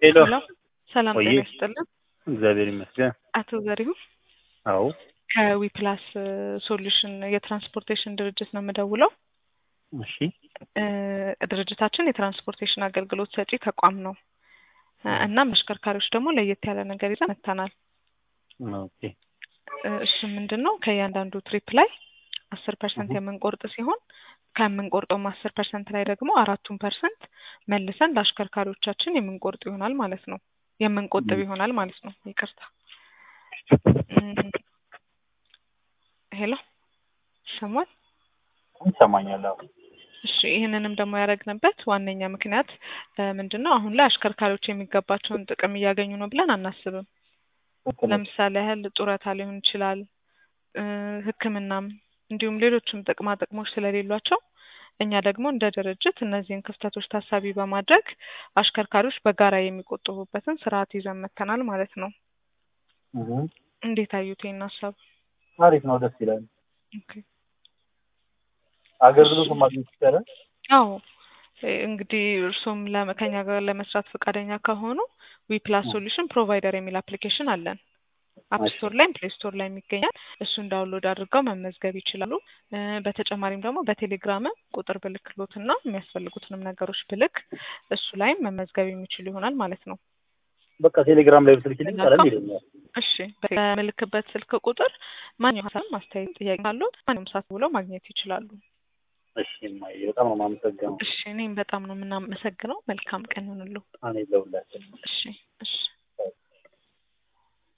ሄሎ ሄሎ ሰላም ቆይ ጤና ይስጥልን። እግዚአብሔር ይመስገን። አቶ ዘሪሁን አዎ ከዊፕላስ ሶሉሽን የትራንስፖርቴሽን ድርጅት ነው የምደውለው። እሺ እ ድርጅታችን የትራንስፖርቴሽን አገልግሎት ሰጪ ተቋም ነው እ እናም አሽከርካሪዎች ደግሞ ለየት ያለ ነገር ይዘን መጥተናል። ኦኬ እ እሱ ምንድን ነው ከእያንዳንዱ ትሪፕ ላይ አስር ፐርሰንት እሁ። የምንቆርጥ ሲሆን ከምንቆርጠውም አስር ፐርሰንት ላይ ደግሞ አራቱን ፐርሰንት መልሰን ለአሽከርካሪዎቻችን የምንቆርጥ ይሆናል ማለት ነው የምንቆጥብ ም። ይሆናል ማለት ነው። ይቅርታ እም፣ ሄሎ ይሰማል? ይሰማኛል። አዎ እሺ ይህንንም ደግሞ ያደረግንበት ዋነኛ ምክንያት እ ምንድን ነው አሁን ላይ አሽከርካሪዎች የሚገባቸውን ጥቅም እያገኙ ነው ብለን አናስብም። ልክ ነሽ። ለምሳሌ ያህል ጡረታ ሊሆን ይችላል እ ሕክምናም እንዲሁም ሌሎችም ጥቅማ ጥቅሞች ስለሌሏቸው እኛ ደግሞ እንደ ድርጅት እነዚህን ክፍተቶች ታሳቢ በማድረግ አሽከርካሪዎች በጋራ የሚቆጥቡበትን ስርዓት ይዘን መጥተናል ማለት ነው። እሁ። እንዴት አዩት ይህን ሀሳብ? አሪፍ ነው፣ ደስ ይላል። ኦኬ። አገልግሎቱን ማግኘት ይቻላል። አዎ እ እንግዲህ እርሶም ለ- ከኛ ጋር ለመስራት ፈቃደኛ ከሆኑ ዊፕላስ እ። ሶሉሽን ፕሮቫይደር የሚል አፕሊኬሽን አለን። አፕ እሺ ስቶር ላይም ፕሌይ ስቶር ላይም ይገኛል። እሱን ዳውንሎድ አድርገው መመዝገብ ይችላሉ። እ በተጨማሪም ደግሞ በቴሌግራምም ቁጥር ብልክሎትና የሚያስፈልጉትንም ነገሮች ብልክ እሱ ላይም መመዝገብ የሚችሉ ይሆናል ማለት ነው። በቃ ቴሌግራም ላይ ብትልኪልኝ ቀለል መልካም ይለኛል። እሺ በምልክበት ስልክ ቁጥር ማንኛውም ሀሳብ ማስተያየት፣ ጥያቄ ካሉት ማንኛውም ሰዓት ብለው ማግኘት ይችላሉ። እሺ እማዬ በጣም ነው የማመሰግነው። እሺ እኔም በጣም ነው የምናመሰግነው። መልካም ቀን ይሁንልዎ። እኔ ለሁላችን እሺ